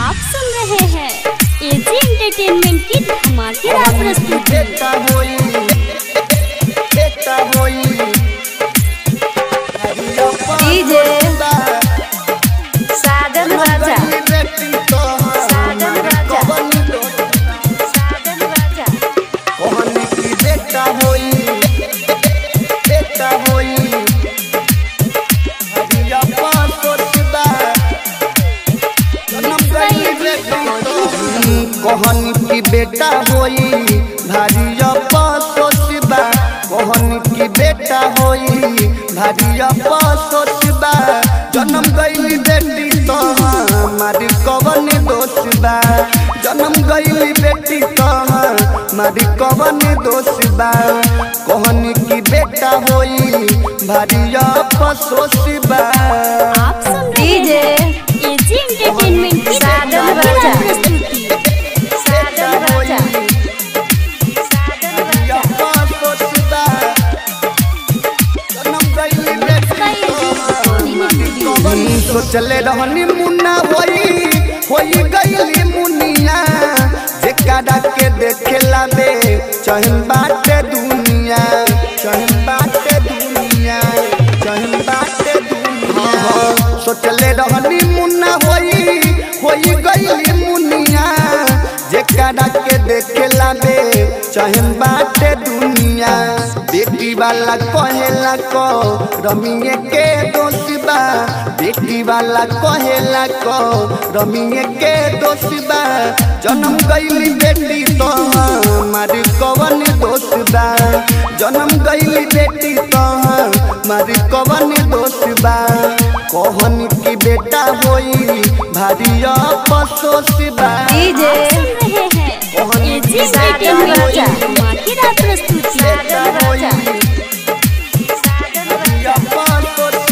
आप सुन रहे हैं एजी एंटरटेनमेंट की धमाकेदार प्रस्तुति बेटा होई बेटा होई डीजे साजन राजा बेटी तो साजन राजा। साजन राजा कहने की बेटा होई बेटा होई हरिया पासो सिदा जन्म गई बेटी तो कहनी की बेटा होई भारिया पासो सिबा कहनी की बेटा होई भारिया पासो सिबा जन्म गई बेटी तो हमारी कवन दोष बा जन्म गई बेटी तो हमारी कवन दोष बा कहनी की बेटा होई भारिया पासो सिबा आप सुन रहे डीजे हैं एजी एंटरटेनमेंट की साजन धमाकेदार राजा। प्रस्तुति साजन राजा साजन राजा सोचले रहनी मुन्ना होई होई गईली मुनिया जेकरा के देखेला बे चहन बाटे दुनिया चहन बाटे दुनिया चहन बाटे दुनिया सोचले रहनी मुन्ना होई होई गईली मुनिया जेकरा के देखेला बे चहन बाटे दुनिया बेटी वाला कहेला को रमिए के दोषबा बेटी वाला कहेला को रमिए के दोषबा जन्म गईली बेटी तो हमारी कवन दोषबा जन्म गईली बेटी तो हमारी कवन दोषबा कहन की बेटा होई भारी अपसोसबा डीजे आप सुन रहे हैं एजी एंटरटेनमेंट की धमाकेदार प्रस्तुति साजन राजा साजन राजा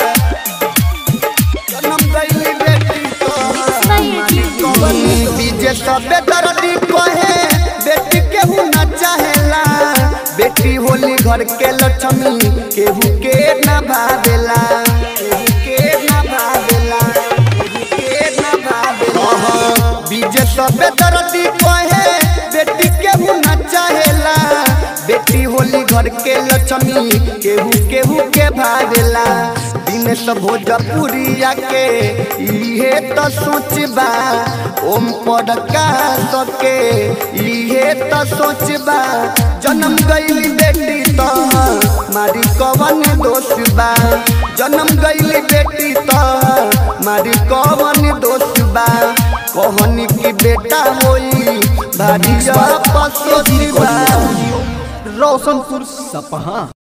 बीजे सबे दर्दी कहे बेटी केहू न चाहेला बेटी होली घर के लक्ष्मी केहू के न भावेला केहू के न भावेला केहू के न भावेला बीजे सबे दर्दी कहे बेटी केहू न चाहेला बेटी होली घर के लक्ष्मी केहू केहू के भावेला दिन सब भोजपुरिया के इहे तो सोचबा ओम पद का सके इहे तो सोचबा जन्म गईली बेटी तो मारी कवन दोष बा जन्म गईली बेटी तो मारी कवन दोष बा कहनी की बेटा होई भारी पसोसी बा रोशनपुर सपहा